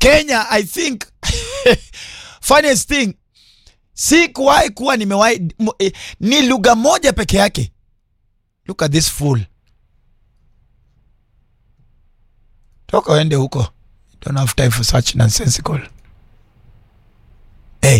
Kenya I think funniest thing si kuwahi kuwa nimewahi m- eh, ni lugha moja peke yake. Look at this fool. Toka uende huko. Don't have time for such nonsensical. Hey.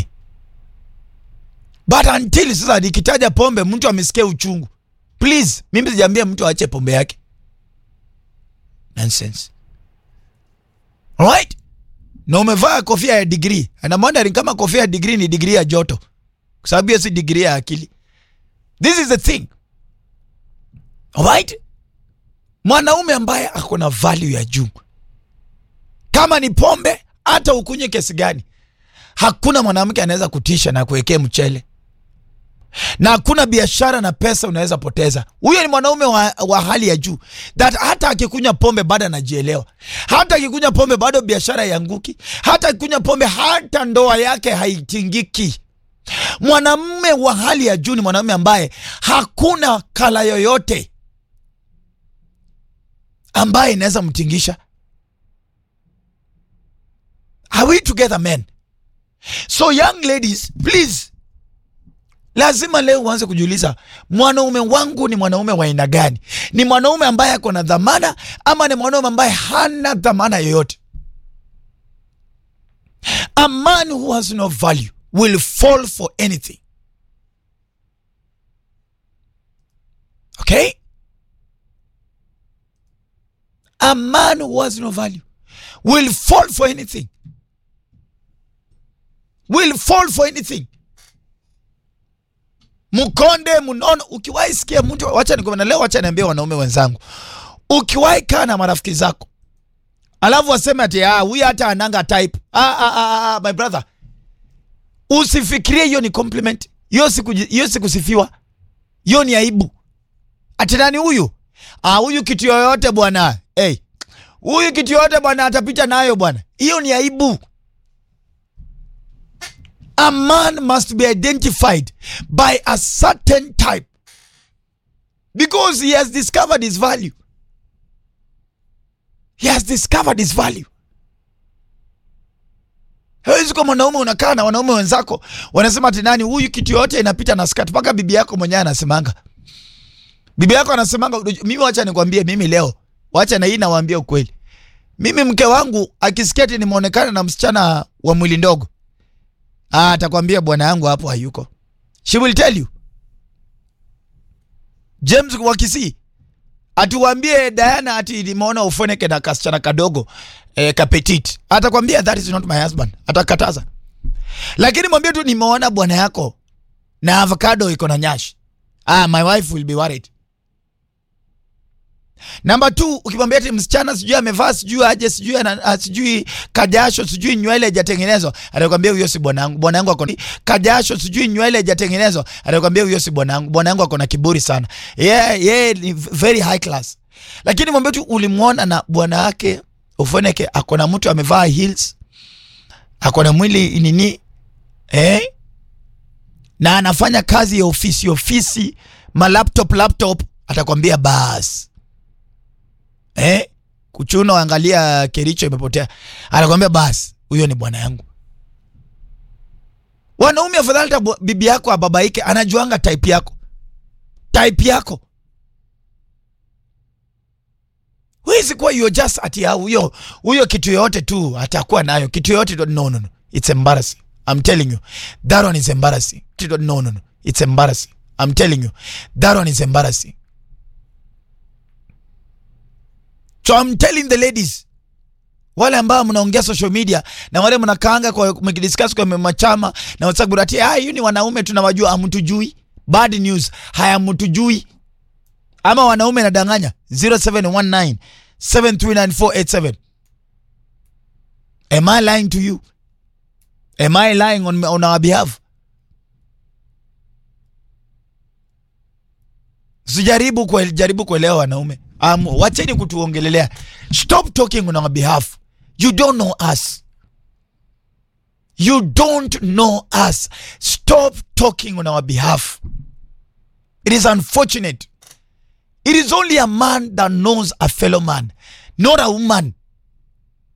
But until sasa nikitaja pombe mtu amesikia uchungu. Please, mimi sijaambia mtu aache pombe yake. Nonsense. Alright? Na umevaa kofia ya degree. And I'm wondering kama kofia ya degree ni degree ya joto. Kwa sababu hiyo si degree ya akili. This is the thing. Alright? Mwanaume ambaye ako na value ya juu. Kama ni pombe, hata ukunywe kiasi gani, hakuna mwanamke anaweza kutisha na kuwekea mchele, na hakuna biashara na pesa unaweza poteza. Huyo ni mwanaume wa, wa hali ya juu, that hata akikunywa pombe bado anajielewa, hata akikunywa pombe bado biashara haianguki, hata akikunywa pombe hata ndoa yake haitingiki. Mwanamume wa hali ya juu ni mwanamume ambaye hakuna kala yoyote ambaye inaweza mtingisha. Are we together men? So young ladies, please, lazima leo uanze kujiuliza, mwanaume wangu ni mwanaume wa aina gani? Ni mwanaume ambaye ako na dhamana ama ni mwanaume ambaye hana dhamana yoyote? A man who has no value will fall for anything. Okay? A man who has no value will fall for anything. Will fall for anything. Mkonde mnono, ukiwahi sikia mtu, wacha nikwambia leo, wacha niambie wanaume wenzangu, ukiwahi kaa na marafiki zako alafu waseme ati ah, huyu hata ananga type ah, ah, ah, ah, my brother, usifikirie hiyo ni compliment. Hiyo siku hiyo sikusifiwa, hiyo ni aibu. Ati nani huyu? Ah, huyu kitu yoyote bwana. Hey, huyu kitu yoyote bwana atapita nayo bwana. Hiyo ni aibu. A man must be identified by a certain type because he has discovered his value. He has discovered his value. Hawezi kuwa mwanaume unakaa na wanaume wenzako wanasema ati nani huyu kitu yote inapita na skirt, mpaka bibi yako mwenyewe anasemanga bibi yako anasemanga, mimi wacha nikwambie, mimi leo, wacha na hii nawaambia ukweli, mimi mke wangu akisikia ati nimeonekana na msichana wa mwili ndogo, ah, atakwambia bwana yangu hapo hayuko. She will tell you. James wa Kisii atuwambie Diana ati nimeona ufoneke na kasichana kadogo eh, kapetit, atakwambia that is not my husband, atakataza. Lakini mwambie tu nimeona bwana yako na avocado iko na nyashi, ah, my wife will be worried. Namba two, ukimwambia ati msichana sijui amevaa sijui aje sijui ana sijui kajasho sijui nywele hajatengenezwa, atakwambia huyo si bwanangu. Bwanangu ako kajasho sijui nywele hajatengenezwa, atakwambia huyo si bwanangu. Bwanangu ako na kiburi sana, yeah, yeah, ni very high class. Lakini mwambie tu ulimwona na bwana wake ufoneke ako na mtu amevaa heels, ako na mwili nini eh, na anafanya kazi ya ofisi ofisi, ma laptop laptop, atakwambia basi Eh, kuchuna angalia Kericho imepotea, anakwambia basi huyo ni bwana yangu. Wanaume afadhali hata bibi yako ababaike, anajuanga type yako, type yako. Huwezi kuwa you just ati huyo huyo kitu yoyote tu atakuwa nayo kitu yoyote tu. No, no, no, it's embarrassing. I'm telling you that one is embarrassing. No, no, no, it's embarrassing. I'm telling you that one is embarrassing. So I'm telling the ladies, wale ambao mnaongea social media na wale mnakaanga kwa mkidiscuss kwa machama na WhatsApp ati ah, hiyo ni wanaume tunawajua, hamtujui. Bad news, hayamtujui. Ama wanaume nadanganya 0719 739 Am I lying to you? Am I lying on, on our behalf? Sijaribu kwa jaribu kuelewa wanaume. Um, wacheni kutuongelelea. Stop talking on our behalf. You don't know us. You don't know us. Stop talking on our behalf. It is unfortunate. It is only a man that knows a fellow man, not a woman.